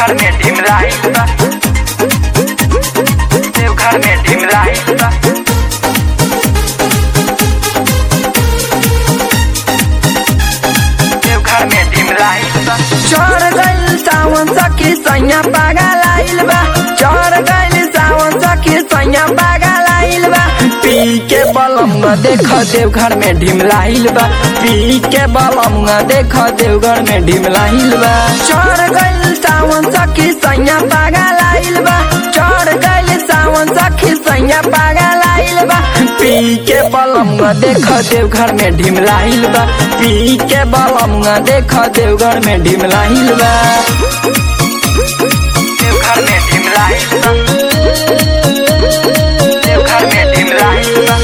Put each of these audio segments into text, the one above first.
देवघर में ढिमलाई बा देवघर में ढिमलाई बा देवघर में ढिमलाई बा चढ़ गइल सावन सखी सैया पागल आइल बा चढ़ गइल सावन सखी सैया पागल आइल बा पी के बलम देख देवघर में ढिमलाइल बा पी के बलम देख देवघर में ढिमलाइल बा चढ़ गइल सावन सखी सैया पागल आइल बा चढ़ गइल सावन सखी सैया पागल आइल बा पी के बलम देख देवघर में ढिमलाइल बा पी के बलम देख देवघर में ढिमलाइल बा देवघर में ढिमलाई बा देवघर में ढिमलाई बा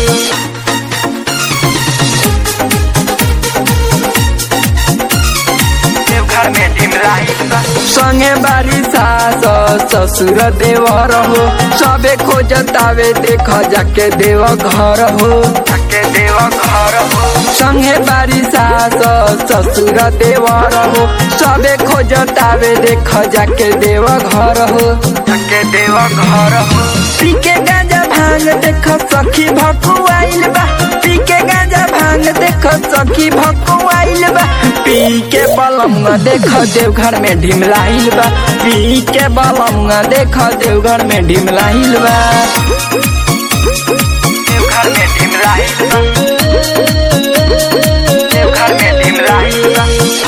देवघर में ढिमलाई बा संगे बारी सास ससुर देवर हो सबे खोजतावे देख जाके देव घर हो के देव घर हो संगे बारी सास ससुर देवर हो सबे खोजतावे देख जाके देव घर हो के देव घर हो पी के गांजा भांग देख सखी भकुआइल बा पी के गांजा भांग देख सखी भकुआइल बा पी के बलम देख देवघर में ढिमलाइल बा पी के बलम देख देवघर में ढिमलाइल बा देवघर में ढिमलाई बा देवघर में ढिमलाई बा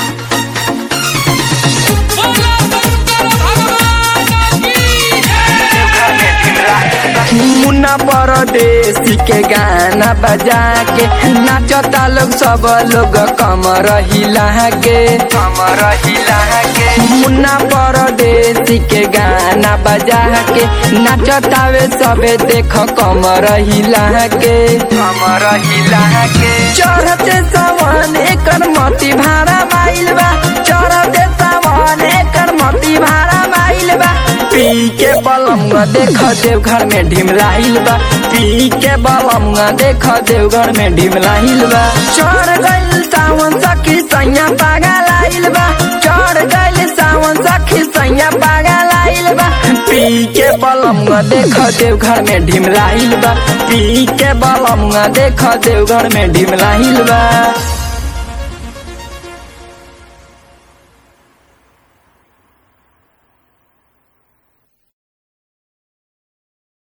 देवघर में ढिमलाई बा मुन्ना परदेसी के गाना बजा के नाचता लोग सब लोग कमर हिला के कमर हिला के मुन्ना परदेसी के गाना बजा के नाचतावे सबे देख कमर हिला के कमर हिला के चढ़ते सावन एकर मती भाड़ा माइल बा चढ़ते सावन एकर मती भाड़ा माइल बा पी के बलम देख देवघर में ढिमलाइल बा पी के बलम देख देवघर में ढिमलाइल बा चढ़ गइल सावन सखी सैया पागल आइल बा चढ़ गइल सावन सखी सैया पागल आइल बा पी के बलम देख देवघर में ढिमलाइल बा पी के बलम देख देवघर में ढिमलाइल बा